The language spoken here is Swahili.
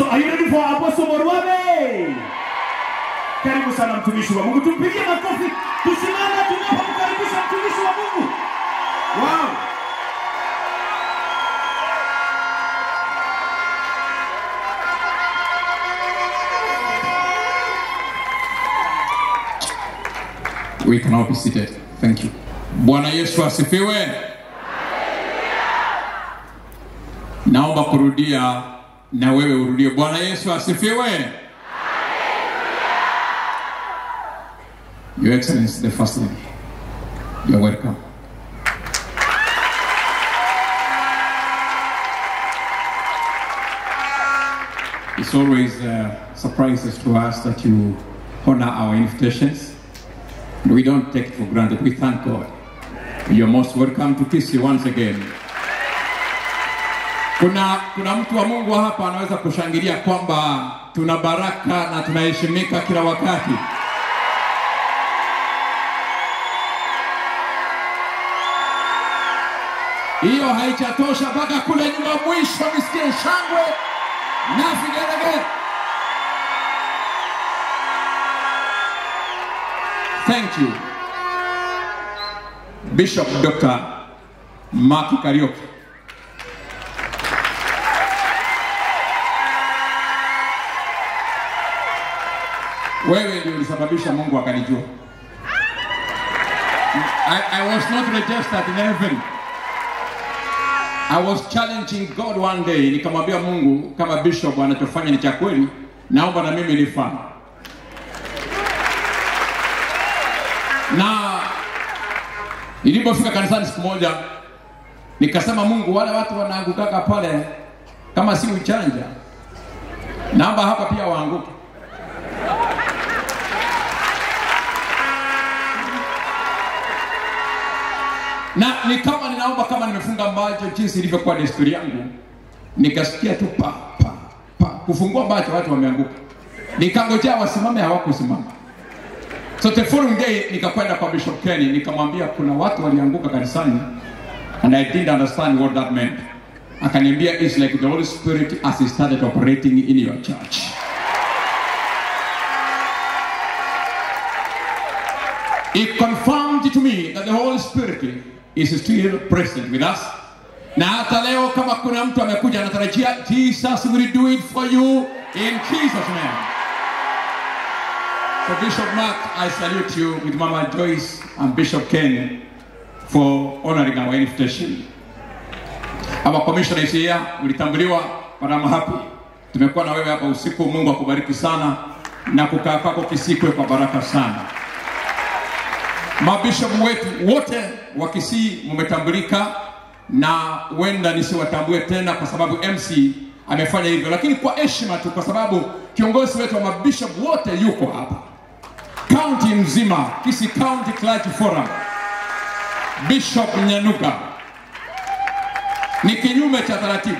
So are you ready for Apostle Morwabe? Karibu sana mtumishi wa Mungu, tumpigie makofi, tusimame tunapomkaribisha mtumishi wa Mungu. Wow. We can all be seated. Thank you. Bwana Yesu asifiwe. Naomba kurudia na wewe urudie. Bwana Yesu asifiwe. Your Excellency the First Lady. You're welcome. It's always uh, surprises to us that you honor our invitations. And we don't take it for granted. We thank God. You're most welcome to Kisii once again. Kuna, kuna mtu wa Mungu hapa anaweza kushangilia kwamba tuna baraka na tunaheshimika kila wakati. Hiyo haichatosha mpaka kule nyuma mwisho nisikie shangwe na vigelegele. Thank you. Bishop Dr. Maki Karioki. Wewe ndio ulisababisha Mungu akanijua. I, I was not registered in heaven. I was challenging God one day, nikamwambia Mungu kama bishop anachofanya ni cha kweli, naomba na mimi nifanye. na nilipofika kanisani siku moja nikasema mungu wale watu wanaangukaka pale kama si uchanja naomba hapa pia waanguke na ni kama ninaomba kama nimefunga macho jinsi ilivyokuwa desturi yangu nikasikia tu pa pa pa kufungua macho watu wameanguka nikangojea wasimame hawakusimama So the following day nikakwenda kwa Bishop Kenny nikamwambia kuna watu walianguka kanisani and I didn't understand what that meant. Akaniambia it's like the Holy Spirit as he started operating in your church. It confirmed to me that the Holy Spirit is still present with us. Na hata leo kama kuna mtu amekuja anatarajia Jesus will do it for you in Jesus name. So Bishop Mark, I salute you with Mama Joyce and Bishop Ken for honoring our invitation. Our commissioner is here, ulitambuliwa, but I'm happy. Tumekuwa na wewe hapa usiku, Mungu akubariki sana na kukaa kwako kisikwe kwa baraka sana. Mabishop wetu wote wa Kisii mmetambulika na huenda nisiwatambue tena kwa sababu MC amefanya hivyo, lakini kwa heshima tu, kwa sababu kiongozi wetu wa mabishop wote yuko hapa kaunti nzima, Kisii County Clergy Forum, Bishop Nyanuka. Ni kinyume cha taratibu,